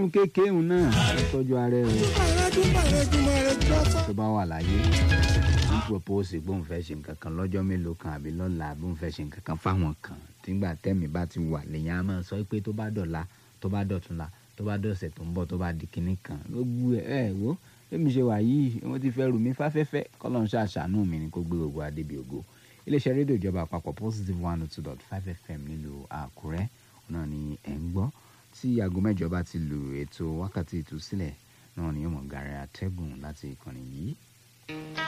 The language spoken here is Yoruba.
ọdún kékeré òun náà ó tọ́jú ara ẹ̀ o tó bá wà láyé ń propose bóun fẹ́ ṣe nǹkan kan lọ́jọ́ mélòó kan àbí lọ́la bóun fẹ́ ṣe nǹkan kan fáwọn kan tígbà tẹ́mi bá ti wà lèyìn á máa sọ pé tó bá dọ̀la tó bá dọ̀túnla tó bá dọ̀sẹ̀ tó ń bọ̀ tó bá di kinní kan gbogbo ẹ̀ ẹ̀ wo bẹ́mi ṣe wà yìí wọ́n ti fẹ́ rù mí fáfẹ́fẹ́ kọ́lọ́n ṣàṣàánú mi ni kó gbé gbogbo adébí ògo iléeṣẹ́ rédíò ìjọba àpapọ̀ positive one two dot five fm nílùú àkúrẹ́ náà ni ẹ̀ ń gbọ́ tí aago mẹ́jọ bá ti lu ètò wákàtí ìtúsílẹ̀ náà ni yóò mọ̀ gàrẹ́ àtẹ́gùn láti ìkànnì yìí